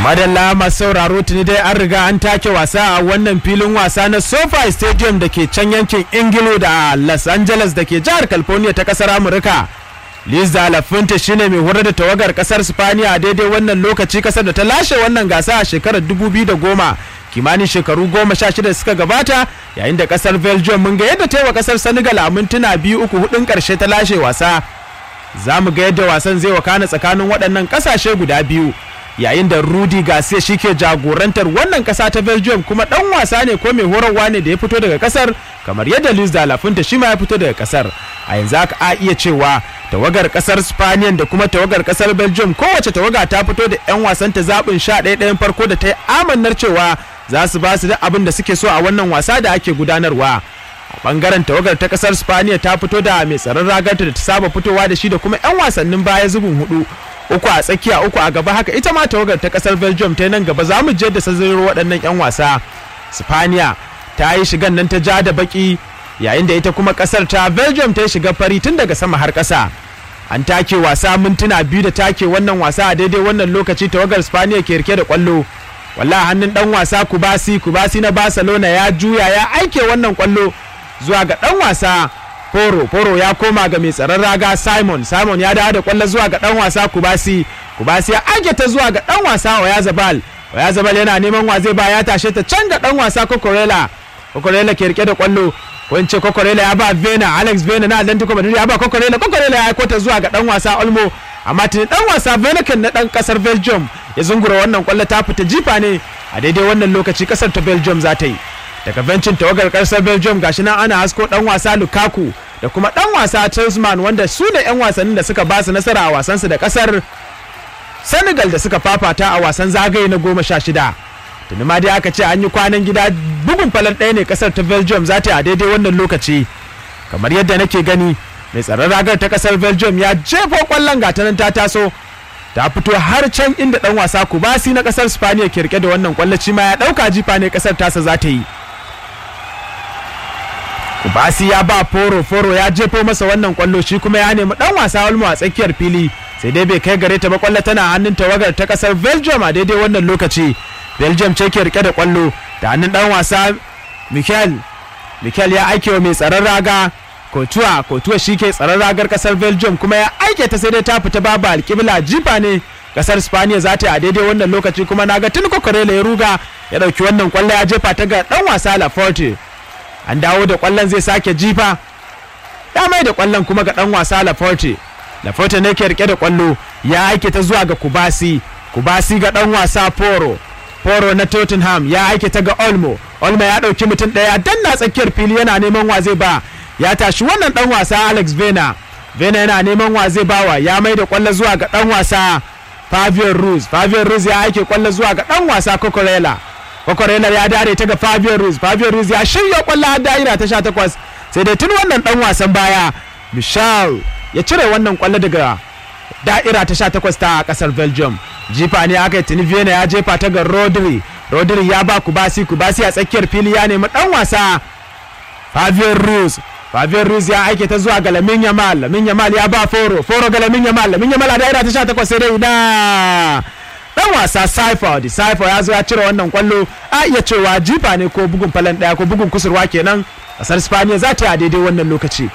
madalla masu sauraro tuni dai an riga an take wasa a wannan filin wasa na sofa stadium da ke can yankin ingilo da los angeles da ke jihar california ta kasar amurka liza lafinta shine mai horar da tawagar kasar spaniya a daidai wannan lokaci kasar da ta lashe wannan gasa a shekarar 2010 kimanin shekaru goma sha shida suka gabata yayin da kasar belgium mun ga yadda ta yi wa kasar senegal a mintuna biyu uku hudun karshe ta lashe wasa za mu ga yadda wasan zai wakana tsakanin waɗannan ƙasashe guda biyu yayin da Rudi Garcia shi ke jagorantar wannan kasa ta Belgium kuma dan wasa ne ko mai horarwa ne da ya fito daga kasar kamar yadda Luis da Lafinta shi ma ya fito daga kasar a yanzu aka a iya cewa tawagar kasar Spaniyan da kuma tawagar kasar Belgium kowace tawaga ta fito da yan wasan ta zaɓin sha ɗaya ɗayan farko da ta yi amannar cewa za su ba su da abin da suke so a wannan wasa da ake gudanarwa a bangaren tawagar ta kasar Spaniya ta fito da mai tsaron ragarta da ta saba fitowa da shi da kuma yan wasannin baya zubin hudu uku a tsakiya uku a gaba haka ita ma tawagar ta kasar belgium ta nan gaba za mu je da sazaro waɗannan 'yan wasa spaniya ta yi shigan nan ta ja da baki yayin da ita kuma kasar ta belgium ta yi shiga fari tun daga sama har ƙasa an take wasa mintuna biyu da take wannan wasa a daidai wannan lokaci tawagar spaniya ke rike da kwallo walla hannun dan wasa kubasi kubasi na barcelona ya juya ya aike wannan kwallo zuwa ga dan wasa Foro, Foro ya koma ga mai tsaron raga Simon, Simon ya dawo da kwallo zuwa ga dan wasa Kubasi, Kubasi ya age ta zuwa ga dan wasa Oyazabal. Oyazabal yana neman wa zai ba ya tashe ta can ga dan wasa Kokorela. Kokorela ke rike da kwallo. Ko in ce Kokorela ya ba Vena, Alex Vena na Atlantico Madrid ya ba Kokorela, Kokorela ya aiko ta zuwa ga dan wasa Olmo. Amma tuni dan wasa Venekan na dan kasar Belgium ya zungura wannan kwallo ta fita jifa ne a daidai wannan lokaci kasar ta Belgium za ta yi. Daga bencin tawagar kasar Belgium gashi nan ana hasko dan wasa Lukaku da kuma dan wasa Chelsman wanda su ne 'yan wasannin da suka ba su nasara a wasansu da kasar Senegal da suka fafata a wasan zagaye na goma sha shida. Tuni ma dai aka ce an yi kwanan gida bugun falon ɗaya ne kasar ta Belgium za ta yi a daidai wannan lokaci. Kamar yadda nake gani mai tsaron ragar ta kasar Belgium ya jefo kwallon gata nan ta taso ta fito har can inda dan wasa Kubasi na kasar Spaniya ke rike da wannan kwallaci ma ya dauka jifa ne kasar tasa za ta yi. Basi ya ba Foro Foro ya jefo masa wannan kwallo shi kuma ya nemi dan wasa Olmo a tsakiyar fili sai dai bai kai gare ta ba kwallo tana hannun tawagar ta kasar Belgium a daidai wannan lokaci Belgium ce ke rike da kwallo da hannun dan wasa Mikel Mikel ya aike wa mai tsaron raga Kotuwa Kotuwa shi ke tsaron ragar kasar Belgium kuma ya aike ta sai dai ta fita babu alƙibla jifa ne kasar Spaniya za ta yi a daidai wannan lokaci kuma naga tun kokorela ya ruga ya dauki wannan kwallo ya jefa ta ga dan wasa Laforte an dawo da kwallon zai sake jifa ya mai da kwallon kuma ga dan wasa Laforte Laforte ne ke rike da kwallo ya aike ta zuwa ga Kubasi Kubasi ga dan wasa Poro Poro na Tottenham ya aike ta ga Olmo Olmo ya dauki mutum daya danna tsakiyar fili yana neman wa zai ba ya tashi wannan dan wasa Alex Vena Vena yana neman wa zai bawa ya mai da kwallo zuwa ga dan wasa Fabian Ruiz Fabian Ruiz ya aike kwallo zuwa ga dan wasa Cocorella Kwakwarelar ya dare ta ga Fabio Ruiz Fabio Ruiz ya shirya kwallo har da'ira ta 18 sai dai tun wannan dan wasan baya Michel ya cire wannan kwallo daga da'ira ta 18 ta kasar Belgium jifa ne aka yi tuni Vienna ya jefa ta ga Rodri Rodri ya ba Kubasi Kubasi a tsakiyar fili ya nemi dan wasa Fabio Ruiz Fabio Ruiz ya aike ta zuwa ga Lamin Yamal Lamin Yamal ya ba Foro Foro ga Lamin Yamal Lamin Yamal a da'ira ta 18 sai dai ina dan wasa Saiford Saiford ya zo ya cire wannan kwallo a iya cewa jifa ne ko bugun falan daya ko bugun kusurwa kenan kasar Spaniya za ta yi a daidai wannan lokaci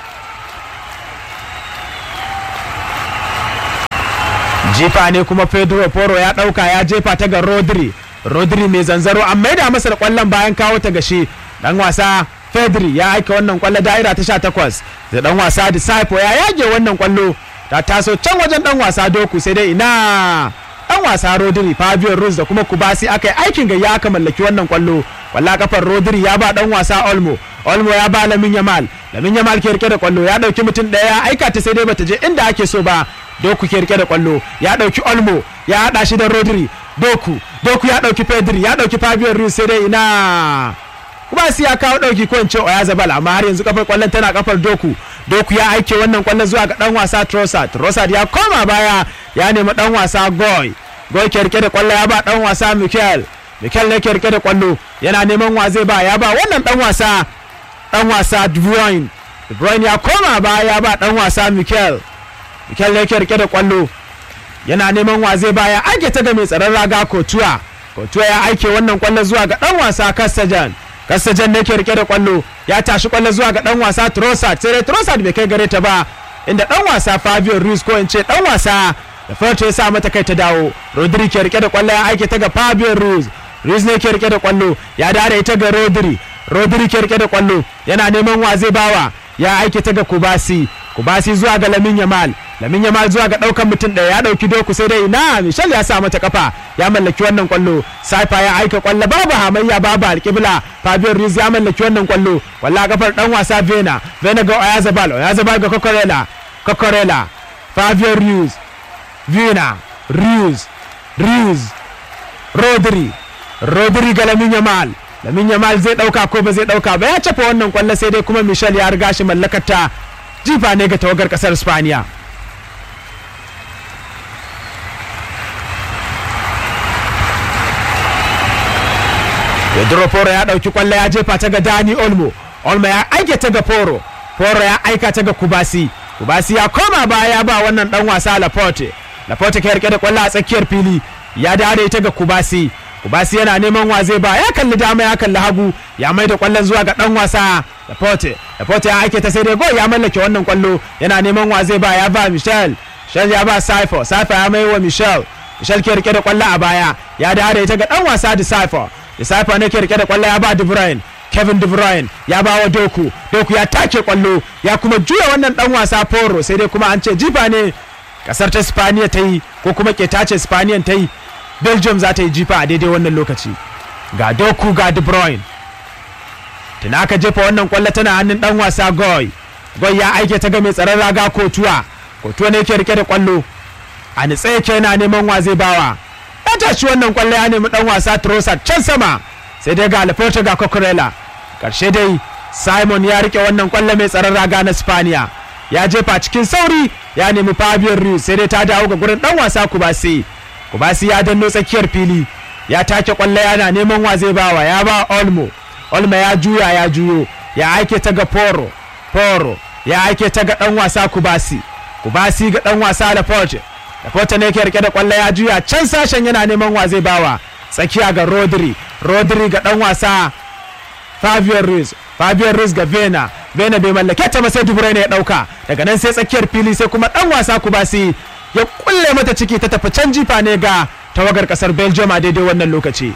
jifa ne kuma Pedro Poro ya dauka ya jefa ta ga Rodri Rodri mai zanzaro an maida masa da kwallon bayan kawo ta gashi dan wasa Pedri ya aika wannan kwallo da'ira ta 18 da dan wasa Disciple ya yage wannan kwallo ta taso can wajen dan wasa Doku sai dai ina dan wasa Rodri Fabio Ruiz da kuma Kubasi aka yi aikin gayya aka mallaki wannan kwallo walla kafar Rodri ya ba dan wasa Olmo Olmo ya ba Lamin Yamal Lamin Yamal ke rike da kwallo ya dauki mutum daya ya aika ta sai dai bata je inda ake so ba Doku ke rike da kwallo ya dauki Olmo ya hada shi da Rodri Doku Doku ya dauki Pedri ya dauki Fabio Ruiz sai dai ina Kubasi ya kawo dauki ko in ce Oyazabal amma har yanzu kafar kwallon tana kafar Doku Doku ya aike wannan kwallon zuwa ga dan wasa Trossard Trossard ya koma baya ya nemi dan wasa Goy Goy ke rike da kwallo ya ba dan wasa Mikel Mikel ne ke rike da kwallo yana neman wa zai ba ya ba wannan dan wasa dan wasa De Bruyne De Bruyne ya koma baya ya ba dan wasa Mikel Mikel ne ke rike da kwallo yana neman wa zai baya aike ta ga mai tsaron raga kotuwa kotuwa ya aike wannan kwallo zuwa ga dan wasa kasajan kasajan ne ke rike da kwallo ya tashi kwallo zuwa ga dan wasa trossard sai dai trossard bai kai gare ta ba inda dan wasa fabio ruiz ko in ce dan wasa da farko ya sa mata kai ta dawo rodri ke rike da kwallo ya aike ta ga fabio ruiz ruiz ne ke rike da kwallo ya dare ita ga rodri rodri ke rike da kwallo yana neman wa zai bawa ya aike ta ga kubasi kubasi zuwa ga lamin yamal lamin yamal zuwa ga daukan mutum ɗaya ya dauki doku sai dai na michel ya sa mata kafa ya mallaki wannan kwallo saifa ya aika kwallo babu hamayya babu alƙibla fabio ruiz ya mallaki wannan kwallo walla kafar dan wasa vena vena ga oyazabal oyazabal ga kokorela kokorela fabio ruiz vena ruiz ruiz rodri rodri ga lamin yamal lamin yamal zai dauka ko ba zai dauka ba ya cafa wannan kwallo sai dai kuma michel ya riga shi mallakarta jifa ne ga tawagar kasar spaniya pedro foro ya dauki kwallo ya jefa ta ga dani olmo olmo ya aike ta ga foro foro ya aika ta ga kubasi kubasi ya koma baya ya ba wannan dan wasa laporte laporte ke rike da kwallo a tsakiyar fili ya dare ta ga kubasi kubasi yana neman wa zai ba ya kalli dama ya kalli hagu ya mai da kwallon zuwa ga dan wasa laporte laporte ya aike ta sai dai gol ya mallake wannan kwallo yana neman wa zai ba ya ba michel michel ya ba saifo saifo ya mai wa michel michel ke rike da kwallo a baya ya dare ta ga dan wasa da saifo da saifo ne ke rike da kwallo ya ba de bruyne kevin de bruyne ya ba wa doku doku ya take kwallo ya kuma juya wannan dan wasa foro sai dai kuma an ce jifa ne kasar ta spaniya ta yi ko kuma ke tace spaniyan ta yi belgium za ta yi jifa a daidai wannan lokaci ga doku ga de bruyne tuna aka jefa wannan kwallo tana hannun dan wasa goy goy ya aike ta ga mai tsaron raga kotuwa kotuwa ne ke rike da kwallo a nitse yake yana neman wa zai bawa ya tashi wannan kwallo ya nemi dan wasa trossard can sama sai dai ga alforta ga cocorella karshe dai simon ya rike wannan kwallo mai tsaron raga na spaniya ya jefa cikin sauri ya nemi fabio ruiz sai dai ta dawo ga gurin dan wasa kubasi kubasi ya danno tsakiyar fili ya take kwallo yana neman wa zai bawa ya ba olmo olmo ya juya ya juyo ya aike ta ga poro poro ya aike ta ga dan wasa kubasi kubasi ga dan wasa laporte laporte ne ke rike da kwallo ya juya can sashen yana neman wa zai bawa tsakiya ga rodri rodri ga dan wasa fabio ruiz fabio ruiz ga vena vena bai mallake ta ba sai dubure ne ya dauka daga nan sai tsakiyar fili sai kuma dan wasa kubasi ya kulle mata ciki ta tafi can jifa ne ga tawagar kasar belgium a daidai wannan lokaci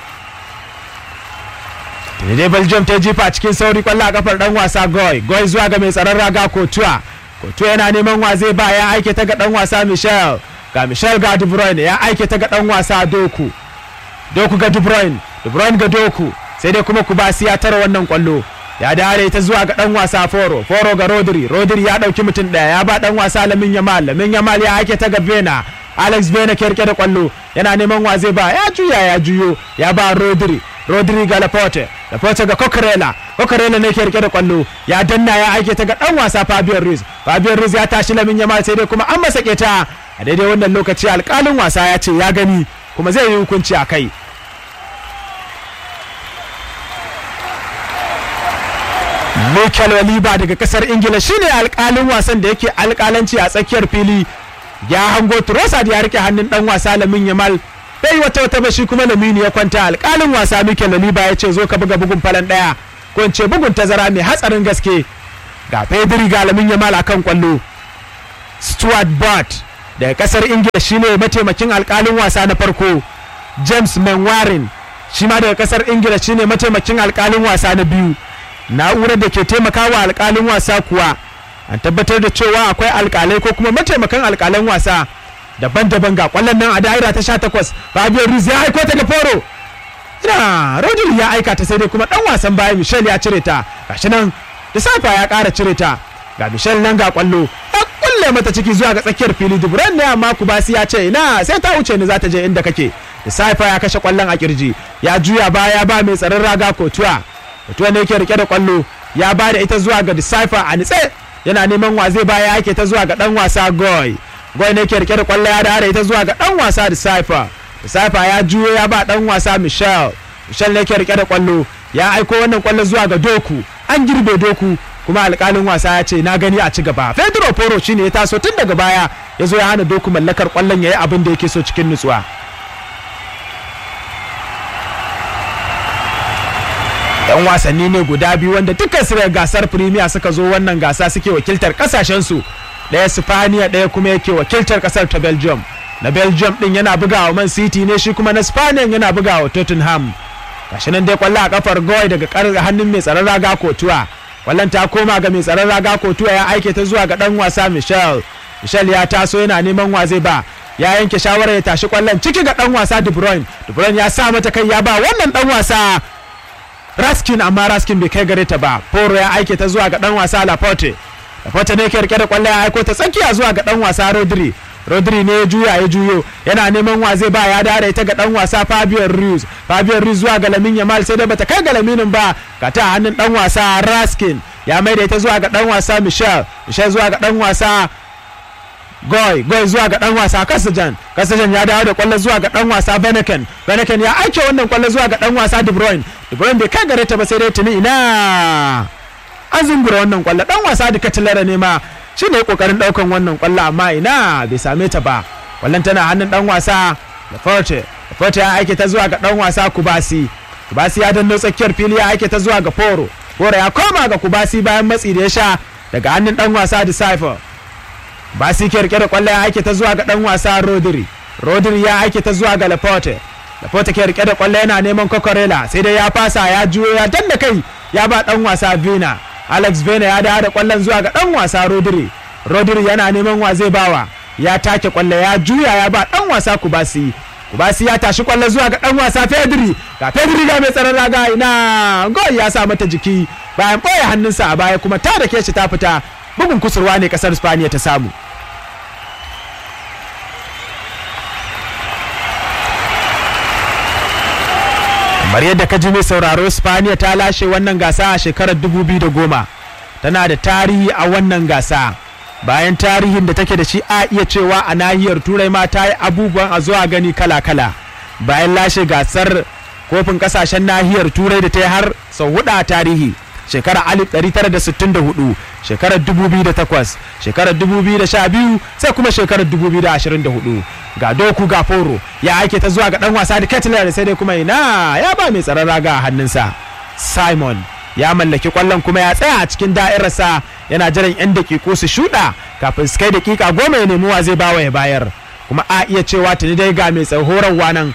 daidai belgium ta jifa cikin sauri kwallo a kafar dan wasa goy goy zuwa ga mai tsaron raga kotuwa kotuwa yana neman wa zai ba ya aike ta ga dan wasa michel ga michel ga de bruyne ya aike ta ga dan wasa doku doku ga de bruyne de bruyne ga doku sai dai kuma kubasi ya tara wannan kwallo ya dare ta zuwa ga dan wasa foro foro ga rodri rodri ya dauki mutum daya ya ba dan wasa lamin yamal lamin yamal ya aike ta ga vena alex vena ke rike da kwallo yana neman wa zai ba ya juya ya juyo ya ba rodri rodri ga laporte laporte ga cocorella cocorella ne ke rike da kwallo ya danna ya aike ta ga dan wasa fabio ruiz fabio ruiz ya tashi lamin yamal sai dai kuma an masa keta a daidai wannan lokaci alkalin wasa ya ce ya gani kuma zai yi hukunci a kai Mikel Oliva daga kasar Ingila shine alkalin wasan da yake alkalanci a tsakiyar fili ya hango Trossard ya rike hannun dan wasa Lamin Yamal bai wata wata ba shi kuma Lamini ya kwanta alkalin wasa Mikel Oliva ya ce zo ka buga bugun falan daya ko in ce bugun tazara mai hatsarin gaske ga Pedri ga Lamin Yamal akan kwallo Stuart Butt daga kasar Ingila shine mataimakin alkalin wasa na farko James Manwaring shi ma daga kasar Ingila shine mataimakin alkalin wasa na biyu na'urar da ke taimakawa alkalin wasa kuwa an tabbatar da cewa akwai alkalai ko kuma mataimakan alkalan wasa daban-daban ga kwallon nan a da'ira ta 18 Fabio Ruiz ya aiko ta da foro ina Rodri ya aika ta sai dai kuma dan wasan baya Michel ya cire ta gashi nan da safa ya kara cire ta ga Michel nan ga kwallo ya kulle mata ciki zuwa ga tsakiyar fili Dubran ne amma Kubasi ya ce ina sai ta wuce ni za ta je inda kake da safa ya kashe kwallon a kirji ya juya baya ba mai tsaron raga kotuwa mutuwa ne yake rike da kwallo ya ba da ita zuwa ga decipher a nitse yana neman wa zai baya yake ta zuwa ga dan wasa goy goy ne yake rike da kwallo ya da ita zuwa ga dan wasa decipher decipher ya juyo ya ba dan wasa michel michel ne yake rike da kwallo ya aiko wannan kwallo zuwa ga doku an girbe doku kuma alkalin wasa ya ce na gani a ci gaba pedro poro shine ya taso tun daga baya ya zo ya hana doku mallakar kwallon ya yi abin da yake so cikin nutsuwa yan wasanni ne guda biyu wanda dukkan su daga gasar premier suka zo wannan gasa suke wakiltar kasashensu ɗaya spaniya ɗaya kuma yake wakiltar kasar ta belgium na belgium din yana bugawa man city ne shi kuma na spaniya yana bugawa tottenham gashi nan dai kwallo a kafar goy daga hannun mai tsaron raga kotuwa kwallon ta koma ga mai tsaron raga kotuwa ya aike ta zuwa ga dan wasa michel michel ya taso yana neman wa zai ba ya yanke shawarar ya tashi kwallon ciki ga dan wasa de bruyne de bruyne ya sa mata kai ya ba wannan dan wasa raskin amma raskin bai kai gare ta ba poro ya aike ta zuwa ga dan wasa laporte laporte ne ke rike da kwallon ya aiko ta tsakiya zuwa ga dan wasa rodri rodri ne ya juya ya juyo yana neman wa zai ba ya dare ita ga dan wasa fabian ruiz fabian ruiz zuwa ga lamin yamal sai dai bata kai ga laminin ba ga ta hannun dan wasa raskin ya maida ita zuwa ga dan wasa michel michel zuwa ga dan wasa goy goy zuwa ga dan wasa kasajan kasajan ya dawo da kwallo zuwa ga dan wasa beneken beneken ya aike wannan kwallo zuwa ga dan wasa de bruyne de bruyne bai kai gare ta ba sai dai tuni ina an zungura wannan kwallo dan wasa da katilara ne ma shi ne kokarin daukan wannan kwallo amma ina bai same ta ba kwallon tana hannun dan wasa Laforte Laforte ya aike ta zuwa ga dan wasa Kubasi Kubasi ya danno tsakiyar fili ya aike ta zuwa ga Foro Foro ya koma ga Kubasi bayan matsi da ya sha daga hannun dan wasa Decipher Basi ke rike da kwallo ya aike ta zuwa ga dan wasa Rodri Rodri ya aike ta zuwa ga Laporte Laporte ke rike da kwallo yana neman Kokorela sai dai ya fasa ya juyo ya danna kai ya ba dan wasa Vina Alex Vina ya dawo da kwallon zuwa ga dan wasa Rodri Rodri yana neman wa zai bawa ya take kwallo ya juya ya ba dan wasa Kubasi Kubasi ya tashi kwallo zuwa ga dan wasa Pedri ga Pedri ga mai tsaron raga ina gol ya sa mata jiki bayan boye hannunsa a baya kuma ta da shi ta fita bugun kusurwa ne kasar Spaniya ta samu kamar yadda ka ji mai sauraro spaniya ta lashe wannan gasa a shekarar 2010 tana da tarihi a wannan gasa bayan tarihin da take da shi a iya cewa a nahiyar turai ma ta yi abubuwan a zuwa gani kala-kala bayan lashe gasar kofin kasashen nahiyar turai da ta yi har sau hudu a tarihi shekarar 1964 shekarar 2008 shekarar 2012 sai kuma shekarar 2024 ga doku ga foro ya aike ta zuwa ga dan wasa da ketler sai dai kuma ina ya ba mai tsaron raga a hannunsa simon ya mallaki kwallon kuma ya tsaya a cikin da'irarsa yana jiran 'yan dakiku su shuɗa kafin su kai dakika goma ya nemi wa zai bawa ya bayar kuma a iya cewa tuni dai ga mai horarwa nan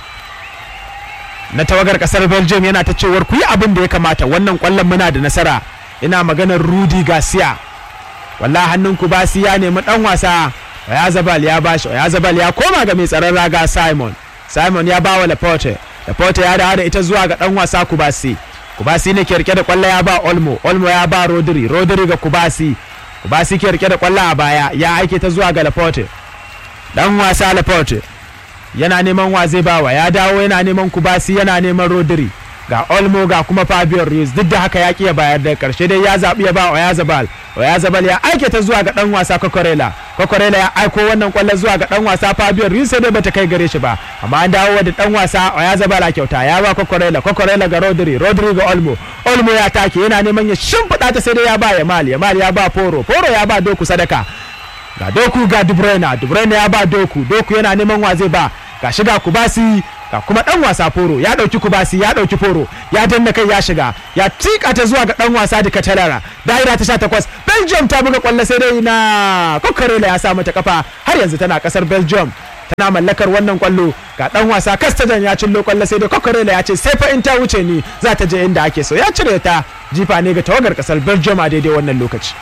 na tawagar kasar belgium yana ta cewar ku yi abin da ya kamata wannan kwallon muna da nasara ina maganar rudi garcia walla hannun ku basi ya nemi dan wasa ya zabal ya bashi ya zabal ya koma ga mai tsaron raga simon simon ya bawa laporte laporte ya dawo da ita zuwa ga dan wasa kubasi kubasi ne ke rike da kwallo ya ba olmo olmo ya ba rodri rodri ga kubasi kubasi ke rike da kwallo a baya ya aike ta zuwa ga laporte dan wasa laporte yana neman wa zai bawa ya dawo yana neman kubasi yana neman rodri ga olmo ga kuma fabio ruiz duk da haka ya ki ya bayar da karshe dai ya zaɓi ya ba oyazabal oyazabal ya aike ta zuwa ga dan wasa kokorela kokorela ya aiko wannan kwallon zuwa ga dan wasa fabio ruiz sai dai bata kai gare shi ba amma an dawo da dan wasa oyazabal a kyauta ya ba kokorela kokorela ga rodri rodri ga olmo olmo ya take yana neman ya shimfiɗa ta sai dai ya ba yamal yamal ya ba foro foro ya ba doku sadaka ga doku ga dubrena dubrena ya ba doku doku yana neman wa zai ba ga shiga kubasi ga kuma dan wasa foro ya dauki kubasi ya dauki foro ya danna kai ya shiga ya tika ta zuwa ga dan wasa da katalara daira ta 18 belgium ta buga kwallo sai dai na kokarela ya sa mata kafa har yanzu tana kasar belgium tana mallakar wannan kwallo ga dan wasa kastajan ya cillo kwallo sai dai kokarela ya ce sai fa in ta wuce ni za ta je inda ake so ya cire ta jifa ne ga tawagar kasar belgium a daidai wannan lokaci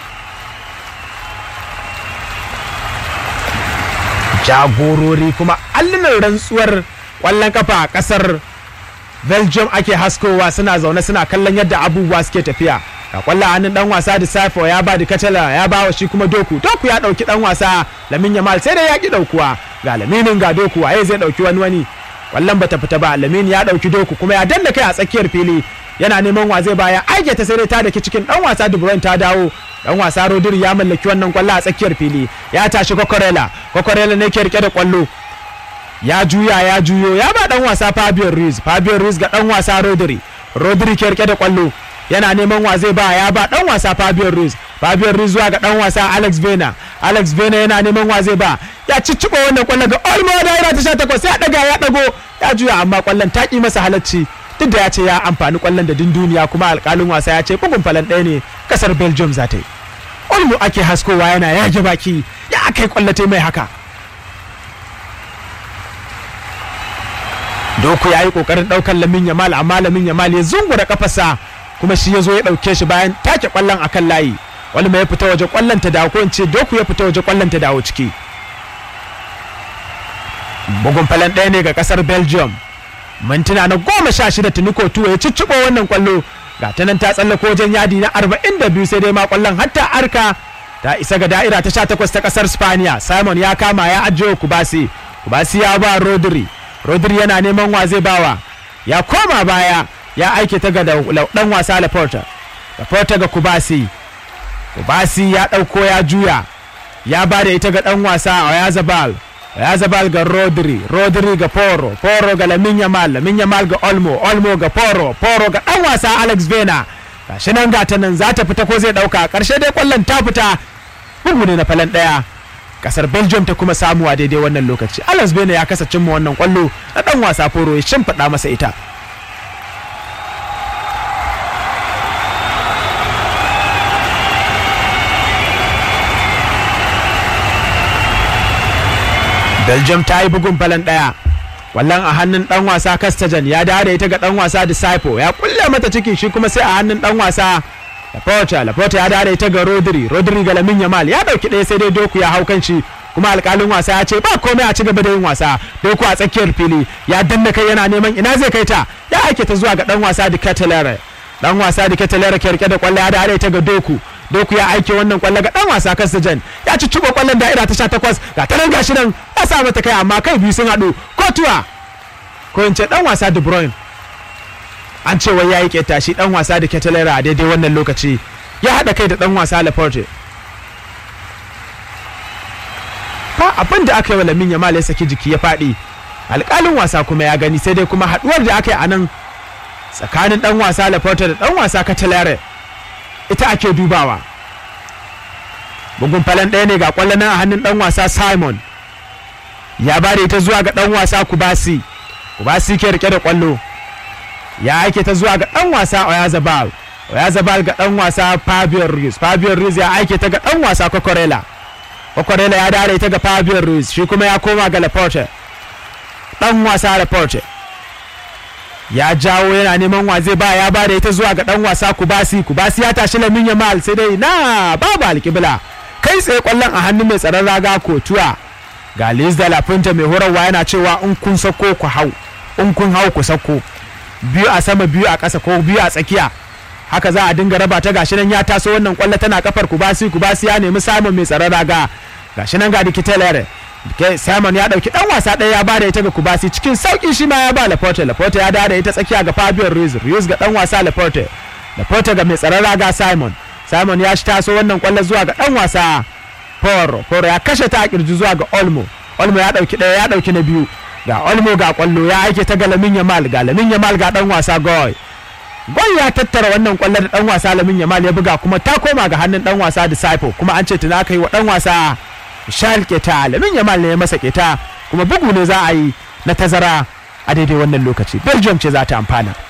jagorori kuma allunan rantsuwar kwallon kafa a kasar belgium ake haskowa suna zaune suna kallon yadda abubuwa suke tafiya ga kwallo hannun dan wasa da safo ya ba da kacala ya ba wa shi kuma doku doku ya dauki dan wasa lamin yamal sai dai ya ki daukuwa ga laminin ga doku waye zai dauki wani wani kwallon bata fita ba lamin ya dauki doku kuma ya danna kai a tsakiyar fili yana neman wa zai baya aike ta sai dai ta daki cikin dan wasa De Bruyne ta dawo dan wasa Rodri ya mallaki wannan kwallo a tsakiyar fili ya tashi Kokorela Kokorela ne ke rike da kwallo ya juya ya juyo ya ba dan wasa Fabio Ruiz Fabio Ruiz ga dan wasa Rodri Rodri ke rike da kwallo yana neman wa zai ba ya ba dan wasa Fabian Ruiz Fabian Ruiz zuwa ga dan wasa Alex Vena Alex Vena yana neman wa zai ba ya cicciɓa wannan kwallon ga Olmo daira ta 18 sai ya daga ya dago ya juya amma kwallon ta ki masa halacci duk da ya ce ya amfani kwallon da din duniya kuma alkalin wasa ya ce bugun falan ɗaya ne kasar Belgium za ta yi Olmo ake haskowa yana yage baki ya kai kwallate mai haka Doku ya yi kokarin ɗaukar Lamin Yamal amma Lamin Yamal ya zungura kafarsa kuma shi ya zo ya ɗauke shi bayan take kwallon akan layi wani mai ya fita waje kwallon ta dawo ko in ce Doku ya fita waje kwallon ta dawo ciki bugun falan ɗaya ne ga kasar Belgium mintuna na goma sha shida tuniko tuwa ya cicciɓo wannan kwallo ga ta nan ta tsallako wajen yadi na arba'in da biyu sai dai ma kwallon hatta arka ta isa ga da'ira ta sha takwas ta kasar Spaniya Simon ya kama ya ajiye Kubasi Kubasi ya ba Rodri Rodri yana neman wa zai bawa ya koma baya ya aike ta ga dan wasa Laporta Laporta ga Kubasi Kubasi ya ɗauko ya juya ya ba da ita ga dan wasa Oyazabal Oyazabal ga Rodri Rodri ga Poro Poro ga Lamin Yamal Lamin Yamal ga Olmo Olmo ga Poro Poro ga dan wasa Alex Vena gashi nan gata nan za ta fita ko zai ɗauka ƙarshe dai kwallon ta fita bugu ne na falan ɗaya kasar belgium ta kuma samuwa daidai wannan lokaci alex bene ya kasa cimma wannan kwallo na dan wasa foro ya shimfiɗa masa ita belgium ta yi bugun falan ɗaya wallan a hannun dan wasa kastajan ya dawo da ita ga dan wasa disciple ya kulle mata ciki shi kuma sai a hannun dan wasa Laporta Laporta ya dare ta ga Rodri Rodri ga Lamin Yamal ya dauki ɗaya sai dai Doku ya hau kan shi kuma alkalin wasa ya ce ba komai a ci gaba da yin wasa Doku a tsakiyar fili ya danna kai yana neman ina zai kai ta ya aike ta zuwa ga dan wasa da Catalere dan wasa da Catalere ke rike da kwallo ya dare ta ga Doku Doku ya aike wannan kwallo ga dan wasa Kasajan ya ci cibo kwallon da'ira ta 18 ga ta nan gashi nan ya sa mata kai amma kai biyu sun haɗu kotuwa ko in ce dan wasa De Bruyne an ce wai yayi keta shi dan wasa da Ketelera a daidai wannan lokaci ya hada kai da dan wasa Laporte fa abin da aka yi wa Lamin Yamal ya saki jiki ya fadi alƙalin wasa kuma ya gani sai dai kuma haduwar da aka yi a nan tsakanin dan wasa Laporte da dan wasa Ketelera ita ake dubawa bugun falan ɗaya ne ga kwallon a hannun dan wasa Simon ya bare ta zuwa ga dan wasa Kubasi Kubasi ke rike da kwallo ya aike ta zuwa ga dan wasa Oyazabal Oyazabal ga dan wasa Fabio Ruiz Fabio Ruiz ya aike ta ga dan wasa Kokorela Kokorela ya dare ta ga Fabio Ruiz shi kuma ya koma ga Laporte dan wasa Laporte ya jawo yana neman wa zai ba ya ba da ita zuwa ga dan wasa Kubasi Kubasi ya tashi Lamin Yamal sai dai na babu alkibla kai tsaye kwallon a hannun mai tsaron raga Kotuwa ga Liz da Lapunta mai horarwa yana cewa in kun sako ku hau in kun hau ku sako biyu a sama biyu a ƙasa ko biyu a tsakiya haka za a dinga raba ta gashi nan ya taso wannan kwallo tana kafar kubasi kubasi ya nemi samun mai tsaron raga gashi nan ga dikitelere Simon ya dauki dan wasa ɗaya ya bada ita ga Kubasi cikin sauki shi ma ya ba Laporte Laporte ya dada ita tsakiya ga Fabio Ruiz Ruiz ga dan wasa Laporte Laporte ga mai tsaron raga Simon Simon ya shi taso wannan kwallo zuwa ga dan wasa Poro Poro ya kashe ta a kirji zuwa ga Olmo Olmo ya dauki ɗaya ya dauki na biyu ga Olmo ga kwallo ya aike ta ga Lamin Yamal ga Lamin Yamal ga dan wasa Goy Goy ya tattara wannan kwallo da dan wasa Lamin Yamal ya buga kuma ta koma ga hannun dan wasa Disciple kuma an ce tuna kai wa dan wasa Shal keta Lamin Yamal ne ya masa keta kuma bugu ne za a yi na tazara a daidai wannan lokaci Belgium ce za ta amfana